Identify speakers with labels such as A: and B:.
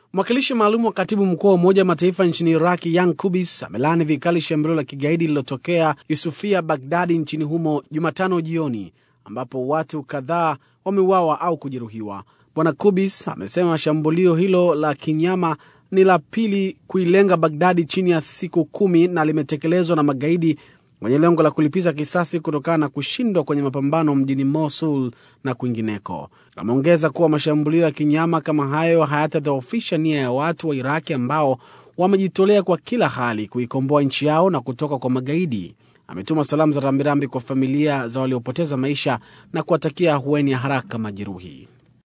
A: Mwakilishi maalum wa katibu mkuu wa Umoja wa Mataifa nchini Iraki, Yan Kubis, amelaani vikali shambulio la kigaidi lililotokea Yusufia, Bagdadi, nchini humo Jumatano jioni, ambapo watu kadhaa wameuawa au kujeruhiwa. Bwana Kubis amesema shambulio hilo la kinyama ni la pili kuilenga Bagdadi chini ya siku kumi na limetekelezwa na magaidi wenye lengo la kulipiza kisasi kutokana na kushindwa kwenye mapambano mjini Mosul na kwingineko. Ameongeza kuwa mashambulio ya kinyama kama hayo hayatadhoofisha nia ya watu wa Iraki ambao wamejitolea kwa kila hali kuikomboa nchi yao na kutoka kwa magaidi. Ametuma salamu za rambirambi kwa familia za waliopoteza maisha na kuwatakia ahueni ya haraka majeruhi.